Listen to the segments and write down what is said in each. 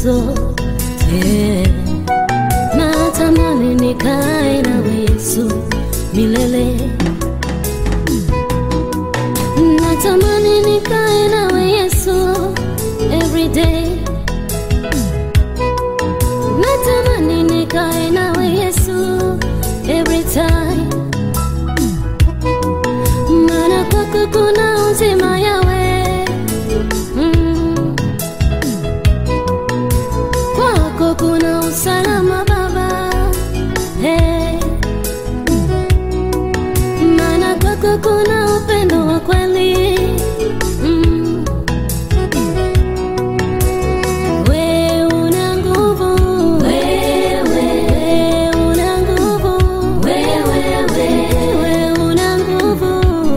zote. Natamani nikae nawe Yesu milele. Natamani nikae nawe Yesu every day. Natamani nikae nawe Yesu every time. Maana kwako kuna uzima yawe mm. Kwako kuna usalama Baba hey. Maana kwako kuna upendo wa kweli mm. We una nguvu, wewe una nguvu, wewe wewe una nguvu,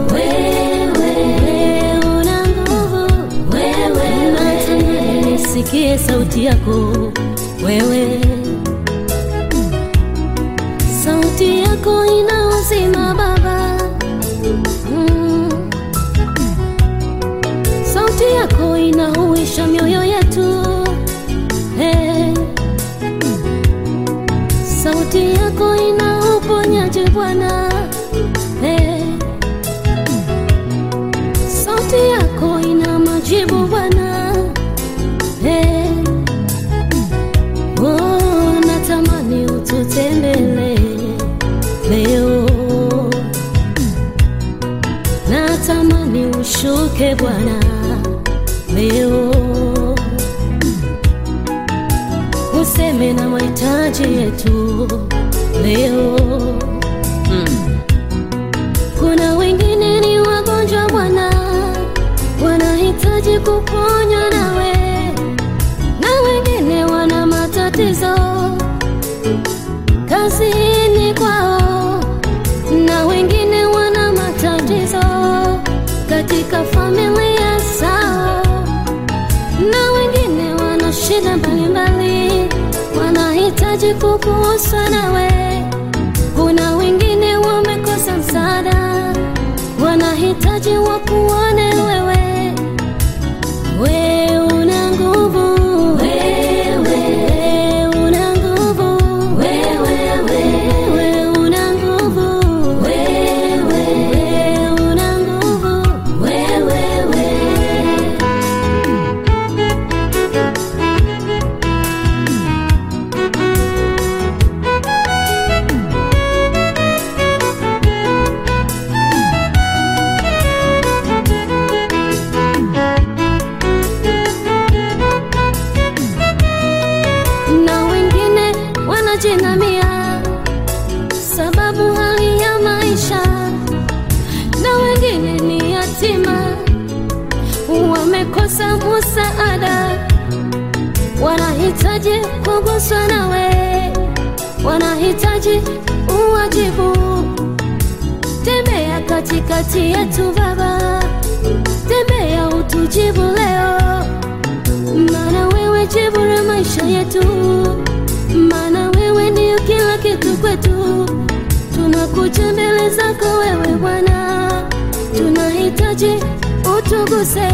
wewe una nguvu, wewe natamani nisikie sauti yako wewe, sauti yako ina uzima Baba mm. Sauti yako inahuisha mioyo yetu hey. Sauti yako ina uponyaji Bwana hey. Sauti yako ina majibu Bwana hey. Oh, natamani ututembele leo, natamani ushuke Bwana leo, useme na mahitaji yetu leo. Mm. Kuna wengine ni wagonjwa Bwana, wanahitaji kuponywa nawe, na wengine wana matatizo kazini kwao, na wengine wana matatizo katika familia zao, na wengine wana shida mbalimbali, wanahitaji kuguswa nawe. Kuna wengine wamekosa msaada, wanahitaji wakuone wewe. We una nguvu, wewe una nguvu, wewe wewe una nguvu, wewe una nguvu, wewe na wengine wanajinamia sababu hali ya maisha, na wengine ni yatima wamekosa musaada, wanahitaji kuguswa nawe, wanahitaji uwajibu. Tembea katikati yetu Baba, tembea utujibu leo maana wewe jibu la maisha yetu, maana wewe ndio kila kitu kwetu. Tunakuja mbele zako wewe Bwana, tunahitaji utuguse.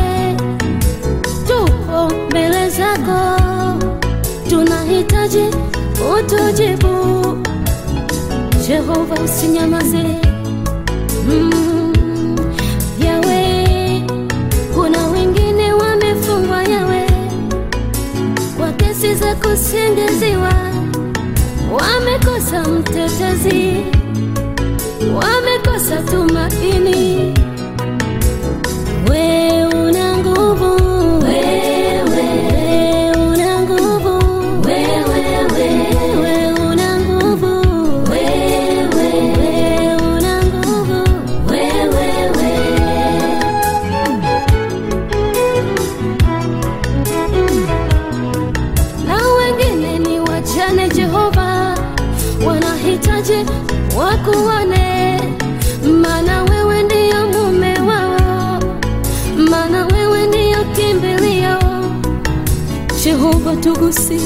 Tupo mbele zako, tunahitaji utujibu. Jehova, usinyamaze mm. Yawe, kuna wengine wamefungwa Yawe kwa kesi za kusingiziwa, wamekosa mtetezi, wamekosa tumaini. We una nguvu, wewe una nguvu, wewe wewe una nguvu, wewe una nguvu, wewe na wengine ni wajane Jehova, wanahitaji wakuone, maana wewe ndiyo mume wao, maana wewe ndiyo kimbilio. Jehova tugusi,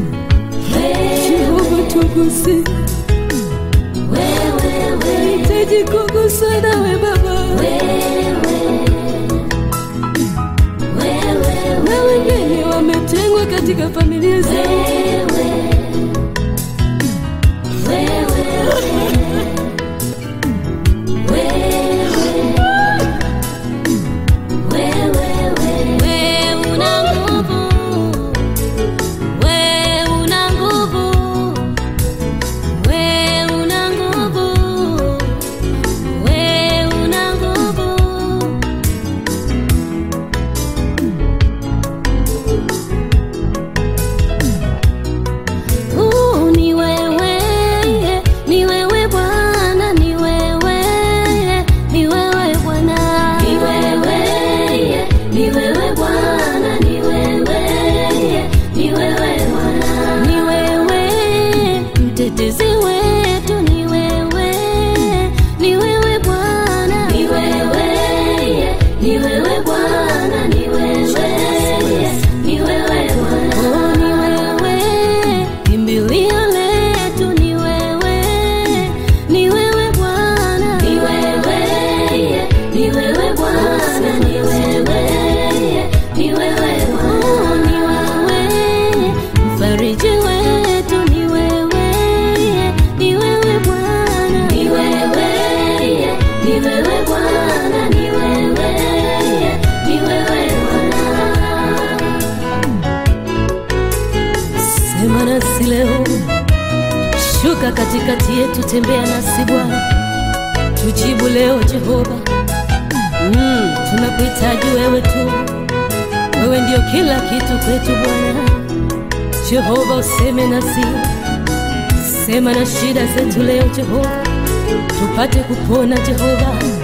Jehova tugusi, nahitaji kuguswa nawe Baba, na wengine wametengwa katika familia zao. Wewe una nguvu, wewe una nguvu, wewe una nguvu, wewe una nguvu. Uh, ni wewe, ni wewe Bwana, ni wewe, ni wewe Bwana, ni wewe, ni wewe Bwana, ni wewe, ni wewe Bwana, ni wewe mtetezi wetu, ni wewe, ni wewe Bwana, ni wewe, ni wewe Bwana, ni wewe, ni wewe Bwana, oh, ni wewe kimbilio letu, ni wewe, ni wewe Bwana, ni wewe, ni wewe Bwana, ni wewe, ni wewe Bwana, oh, ni wewe mfariji wetu, ni wewe, ni wewe Bwana, ni wewe, ni wewe Bwana, ni wewe, ni wewe Bwana. Sema nasi leo, shuka katikati yetu, tembea nasi Bwana, tujibu leo Jehova. Mm, tunakuhitaji wewe tu, wewe ndio kila kitu kwetu Bwana. Jehova, useme nasi, sema na shida zetu leo Jehova, tupate kupona Jehova.